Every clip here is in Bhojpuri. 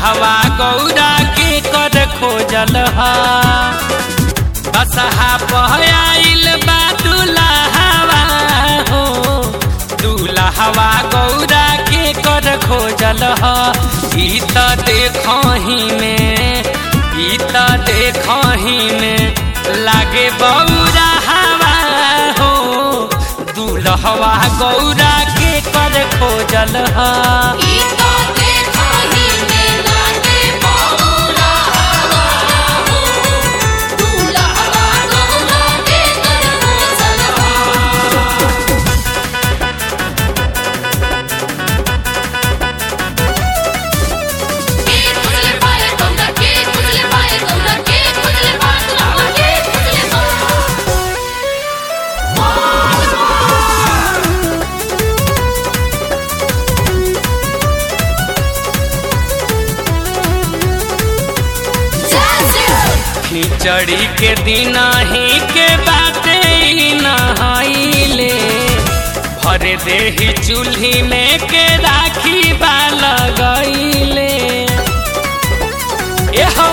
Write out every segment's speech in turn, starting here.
दूल्हवा गौरा के कर खोजल हा बसहा पहयाइल बा दूल्हवा हो दूल्हवा गौरा के कर खोजल हा ई त देखही में ई त देखही में लागे बौरा हवा हो दूल्हवा गौरा के कर खोजल हा ई तो देखहि में लागे बौरा हवा हो दूल्हवा गौरा के कर खोजल के खुजले पाए गौरा के खुजले पाए गौरा के खुजले पाए गौरा के खुजले पाए खिचड़ी के दिन ही के बाटे ई नहाइले भर देही चूल्ही में के राखी बा लगैले एहो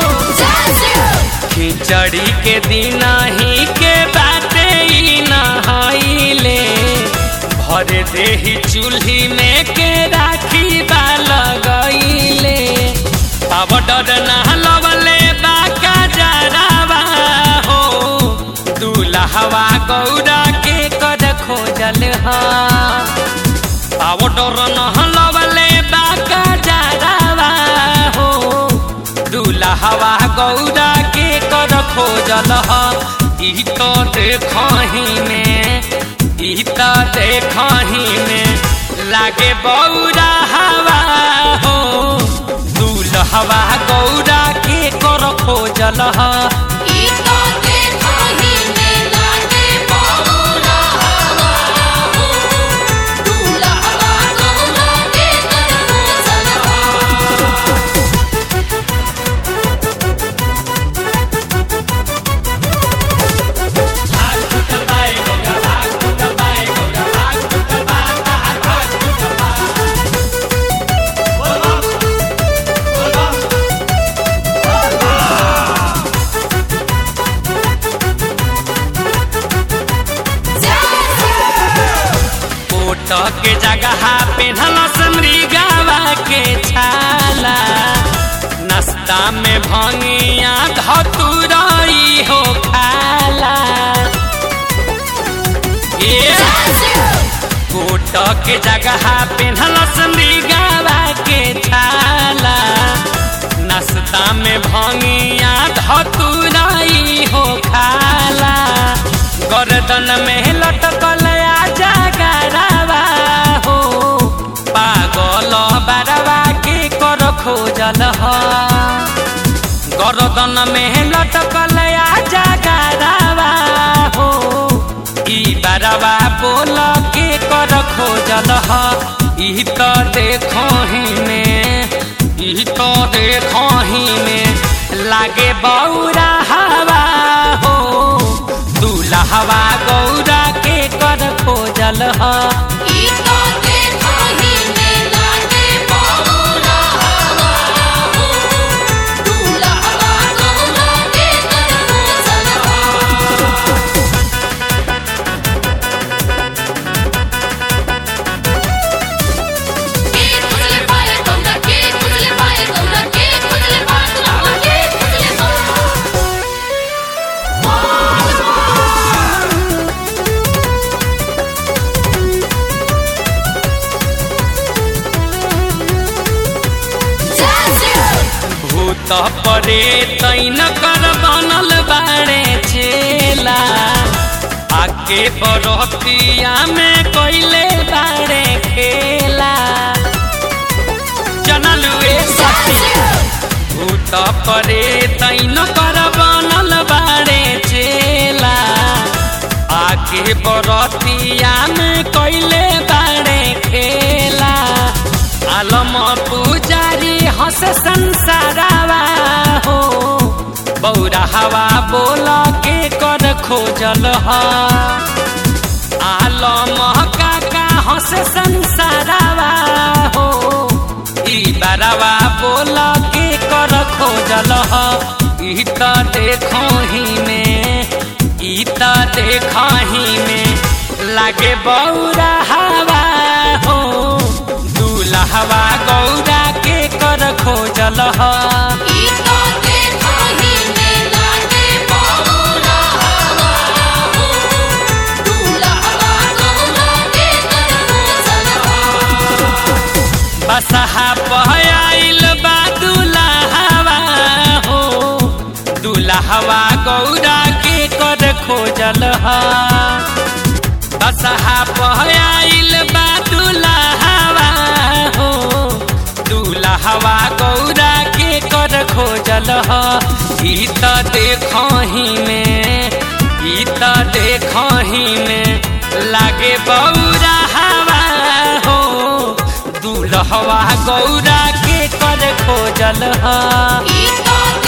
खिचड़ी के दिन ही के बाटे ई नहाइले भर देही चूल्ही में के राखी बा लगैले पावडर नहलवले बाका जरावा हो दूल्हवा गौरा के कर खोजल हा पावडर नहलवले बाका जरावा हो दूल्हवा गौरा के कर खोजल हा ई तो देखही में ई तो देखही में लागे बौरा हवा हो दूल्हवा गौरा के कर खोजल हा ई तो देखहि में लागे बौरा हवा हो दूल्हवा गौरा के कर खोजल कोट के जगह पेन्हल समृगावा के छाला नाश्ता में भंगिया धतुरई हो खाला ए कोट के जगह पेन्हल समृगावा के छाला नाश्ता में भंगिया धतुरई हो खाला गर्दन में लटकल आजा गरावा हो पागल बरवा के कर खोजल ह गर्दन में लटकल आजा गरावा हो ई बरवा बोल के कर खोजल ह ई तो देखही में ई तो देखही में लागे बौरा हवा हो दूल्हवा गौरा के कर खोजल ह ई तो देखहि में लागे बौरा हवा हो दूल्हवा गौरा के कर खोजल के खुजले पाए गौरा के खुजले पाए गौरा के खुजले पाए गौरा के खुजले भूत परे तैन कर बनल बाड़े चेला आके बरतिया में कैले बाड़े खेला जनलुए सती भूत परे तैन कर बनल बाड़े चेला आके बरतिया में कैले बाड़े खेला आलम पुजारी हंस संसारावा हो बौरा हवा बोल के कर खोजल ह आलम काका हंस संसारावा हो ई बरवा बोल के देखही में ई त देखही में लागे बौरा हवा हो दूल्हवा गौरा के कर खोजल ह ई तो देखहि में लागे बहुरा हवा हो दूल्हा गौरा के करबो सलहा बसहा पहयाइल बा दूल्हवा हो दूल्हवा गौरा के कर खोजल ह बसहा पहयाइल बा दूल्हवा हो दूल्हवा गौरा के कर खोजल ह ई त देखही में ई त देखही में लागे बौरा हवा हो दूल्हवा गौरा के कर खोजल ह ई तो